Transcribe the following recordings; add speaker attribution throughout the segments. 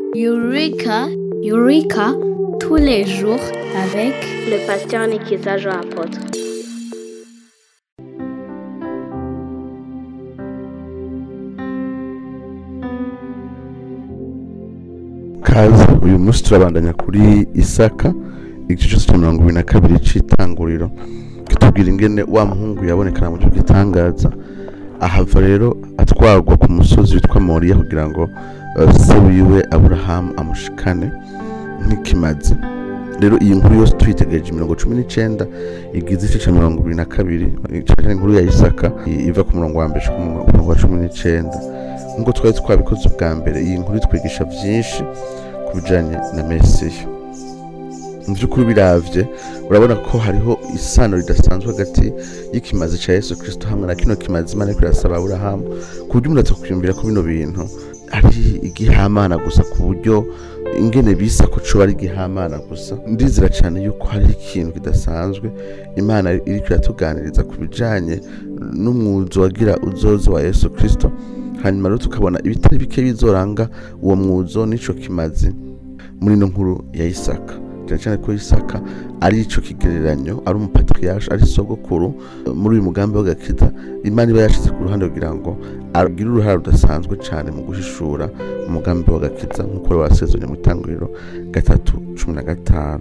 Speaker 1: Eureka, Eureka, tous les jours avec
Speaker 2: le pasteur Nikiza Jean Apôtre.
Speaker 3: kaze uyu munsi turabandanya kuri isaka igice cyose cya mirongo ibiri na kabiri cy'itanguriro kitubwira ingene wa muhungu yabonekana mu gihugu gitangaza ahava rero atwarwa ku musozi witwa moriya kugira ngo eh, se wiwe aburahamu amushikane nk'ikimazi rero iyi nkuru yose tuyitegereje mirongo cumi n'icenda igize igice cya mirongo ibiri na kabiri cyane inkuru ya isaka i- iva ku murongo wa mbere ku murongo wa cumi n'icenda nk'uko twari twabikoze ubwa mbere iyi nkuru itwigisha byinshi ku bijyanye na mesiya mu by'ukuri biravye urabona ko hariho isano ridasanzwe hagati y'ikimazi cya yesu kirisito hamwe na kino kimazi imana ariko irasaba aburahamu ku buryo umuntu atakwiyumvira ko bino bintu ari igihamana gusa ku buryo ingene bisa ko coba ari igihamana gusa ndizera cyane yuko hari ikintu kidasanzwe imana iriko iratuganiriza ku bijanye n'umwuzo wagira uzozo wa yesu kirisito hanyuma rero tukabona ibitari bike bizoranga uwo mwuzo n'ico kimazi muri ino nkuru ya isaka cyane cyane ko isaka ari ico kigereranyo ari umupatriyaje ari sogokuru muri uyu mugambi w'agakiza imana iba yashize ku ruhande kugira ngo agire uruhare rudasanzwe cyane mu guhishura umugambi w'agakiza nk'uko wari wasezeranye mu itanguriro gatatu cumi na gatanu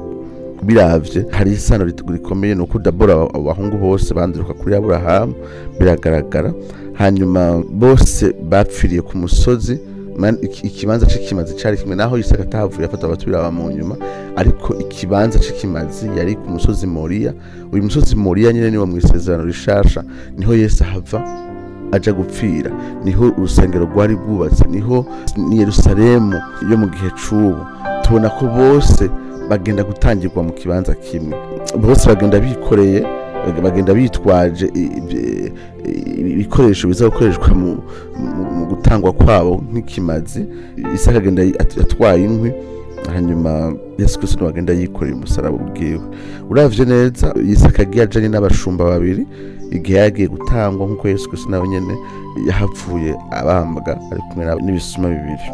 Speaker 3: biravye hari isano rit- rikomeye ni uko dabora abahungu bose banduruka kuri aburahamu biragaragara hanyuma bose bapfiriye ku musozi man- iki- ikibanza c'ikimazi cari kimwe naho isaka atahavuye afata abatubira mu nyuma ariko ikibanza c'ikimazi yari ku musozi moriya uyu musozi moriya nyene niwo mw'isezerano rishasha niho yesu ahava aja gupfira niho urusengero rwari rwubatse niho ni yerusalemu yo mu gihe c'ubu tubona ko bose bagenda gutangirwa mu kibanza kimwe bose bagenda bikoreye bag- bagenda bitwaje i- i- i- ibikoresho biza gukoreshwa mu, mu, mu gutangwa kwabo nk'ikimazi isaka agenda yi- at- atwaye inkwi hanyuma yesu kristo niwe agenda yikoreye umusaraba ubwiwe uravye neza isaka agiye ajanye n'abashumba babiri igihe yagiye gutangwa nk'uko yesu kristo nawe nyene yahavuye abambwa ari kumwe n'ab- n'ibisuma bibiri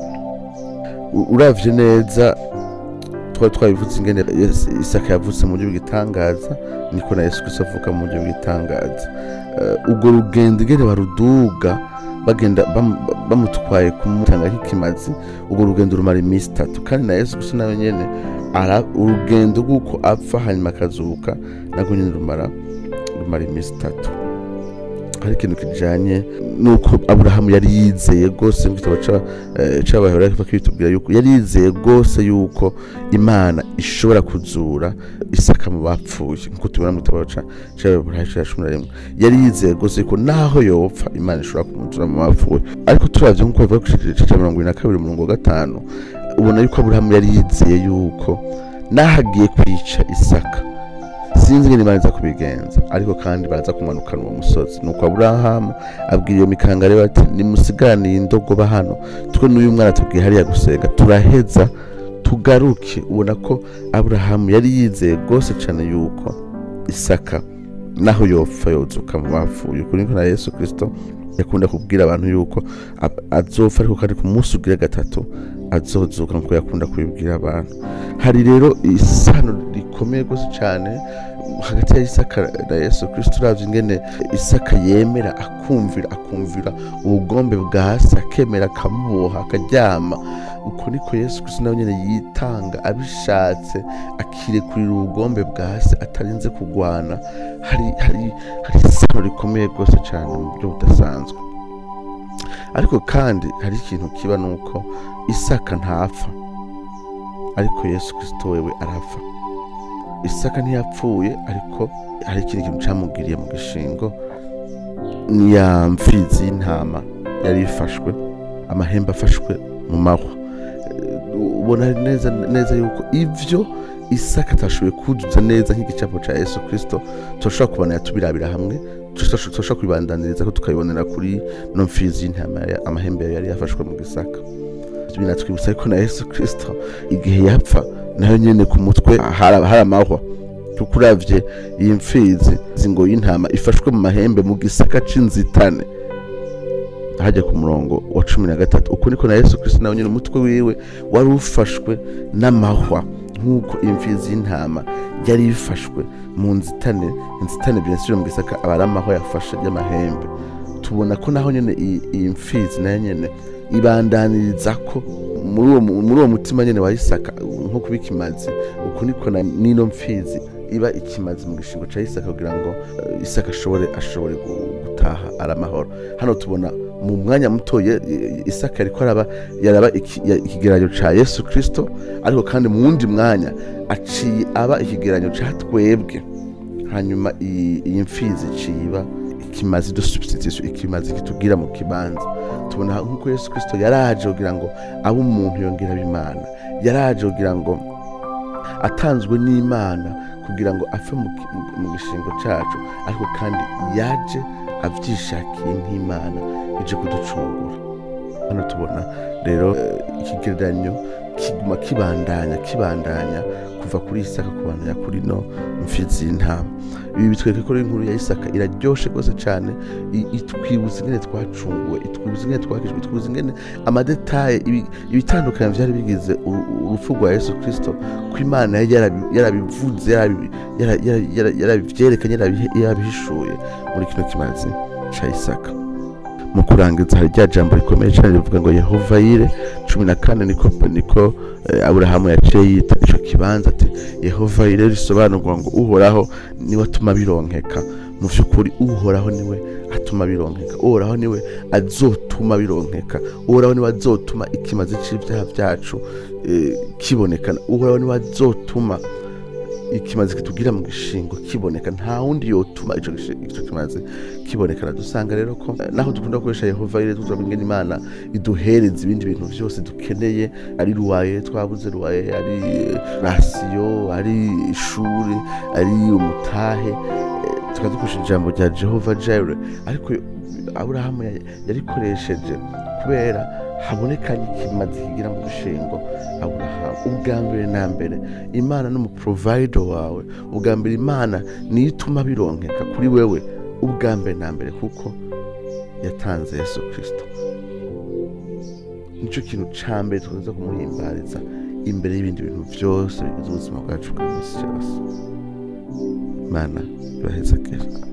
Speaker 3: U- uravye neza twari twabivuze ingene Yesu- isaka yavutse mu buryo bw'igitangaza niko na yesu kristo avuka mu buryo bw'igitangaza Eh, ubwo rugendo ingene baruduga bagenda bam- bamutwaye kumutanga nk'ikimazi ubwo rugendo rumara iminsi itatu kandi na yesu kristo nawe nyene ara- urugendo rw'uko apfa hanyuma akazuka nabwo nyene rumara rumara iminsi itatu hari ikintu kijanye nuko aburahamu yari yizeye rwose mu gitabo ca- eh, c'abaheburayo kiva kibitubwira yuko yari yizeye rwose yuko imana ishobora kuzura isaka mu bapfuye nk'uko tubibona mu gitabo ca- c'abaheburayo ca cumi na rimwe yari yizeye rwose yuko naho yopfa imana ishobora kumuzura mu bapfuye ariko turavye nk'uko bivuga ku gice ca mirongo ibiri na kabiri umurongo wa gatanu ubona yuko aburahamu yari yizeye yuko nahagiye kwica isaka sinzi ingene imana iza kubigenza ariko kandi baraza kumanukana uwo musozi nuko aburahamu abwira iyo mikanga rero ati nimusigaraniye indogoba hano twe n'uyu mwana tubwiye hariya gusenga turaheza tugaruke ubona ko aburahamu yari yizeye rwose cyane yuko isaka naho yopfa yozuka mu bapfuye ukuri niko na yesu kirisito yakunda kubwira abantu yuko ab- azopfa ariko kandi ku munsi ugira gatatu azozuka nkuko yakunda kubibwira abantu hari rero isano rikomeye rwose cyane hagati ya isaka na yesu kirisito uravye ingene isaka yemera akumvira akumvira ubugombe bwa se akemera akamuboha akaryama uko niko yesu kirisito nawe nyene yitanga abishatse akirekurira ubugombe bwa se atarinze kugwana hari hari hari isano rikomeye rwose cyane mu buryo budasanzwe ariko kandi hari ikintu kiba nuko isaka ntapfa ariko yesu kirisito wewe arapfa isaka ntiyapfuye ariko hari ikindi kintu camugiriye mu gishingo ni ya mfizi y'intama yari ifashwe amahembe afashwe mu mahwa Eh, ubona neza neza yuko ivyo isaka atashoboye kuzuza neza nk'igicapo ca yesu kirisito turashobora kubona tubirabira hamwe turashobora kubibandaniriza ko tukabibonera kuri no mfizi y'intama ya- amahembe yayo yari yafashwe mu gisaka binatwibutsa ariko na yesu kirisito igihe yapfa nayo nyene ku mutwe hari hari amahwa kuko uravye iyi mfizi zingo y'intama ifashwe mu mahembe mu gisaka c'inzitane hajya ku murongo wa cumi na gatatu uko niko na yesu kirisito nawe nyine umutwe wiwe wari ufashwe n'amahwa nk'uko imfizi y'intama yari ifashwe mu nzitane inzitane byinshi mu gisaka aba ari amahwa yafashe y'amahembe tubona ko naho nyine iyi iyi mfizi nayo nyine ibandaniriza ko muri uwo mu- muri uwo mutima nyine wa isaka nko kuba ikimazi uku niko na n'ino mfizi iba ikimazi mu gishingo cya isaka kugira ngo eh, isaka ashobore ashobore gu- gutaha ari amahoro hano tubona mu mwanya muto ye- ye- isaka yariko araba yaraba iki- ya- ikigereranyo ca yesu kristo ariko kandi mu wundi mwanya aciye aba ikigereranyo ca twebwe hanyuma iyi iyi mfizi iciba ikimazi de substitution ikimazi kitugira mu kibanza tubona nk'uko yesu kristo yaraje kugira ngo abe umuntu yongera abe imana yaraje kugira ngo atanzwe n'imana kugira ngo apfe mu ki- mu- mu gishingo cacu ariko kandi yaje avyishakiye nk'imana ije kuducungura hano tubona rero eh, ikigereranyo kiguma kibandanya kibandanya kuva kuri isaka kubandanya kuri no mfizi y'intama ibi bitwereka ko rero inkuru ya isaka iraryoshe rwose cyane i- itwibutsa ingene twacunguwe itwibutsa ingene twakijwe itwibutsa ingene amadetaye ibi- ibitandukanye byari bigize uru- urupfu rwa yesu kirisito ko imana yari yarabi- yarabivuze yarabi- yara- yara- yara- yarabivyerekanye yarabihe- yarabihishuye muri kino kimazi ca isaka mu kurangiza hari rya jambo rikomeye cyane rivuga ngo yehova yire cumi na kane niko niko eh, aburahamu yaciye yita ico kibanza ati yehova yire risobanurwa ngo uhoraho niwe atuma bironkeka mu vy'ukuri uhoraho niwe atuma bironkeka uhoraho niwe azotuma bironkeka uhoraho niwe azotuma ikimazi c'ivyaha vyacu eh, kibonekana uhoraho niwe azotuma ikimazi kitugira mu gishingo kiboneka nta wundi yotuma ico gishi- ico kimazi kibonekana dusanga rero ko eh, naho dukunda gukoresha yehova ire tuza ingene imana iduhereza ibindi bintu byose dukeneye ari ruwaye twabuze ruwaye ari eh, rasiyo ari ishuri ari umutahe eh, tukadukoresha ijambo rya jehova jire ariko aburahamu ya- yarikoresheje kubera habonekanye ikimazi kigira mu gishingo aburahamu ubwa mbere na mbere imana n'umuprovider wawe ubwa mbere imana niyo ituma bironkeka kuri wewe ubwa mbere na mbere kuko yatanze yesu kirisito nicyo kintu ca mbere tukunze kumuhimbariza imbere y'ibindi bintu byose bigize ubuzima bwacu bwa minsi yose imana ibaheza kera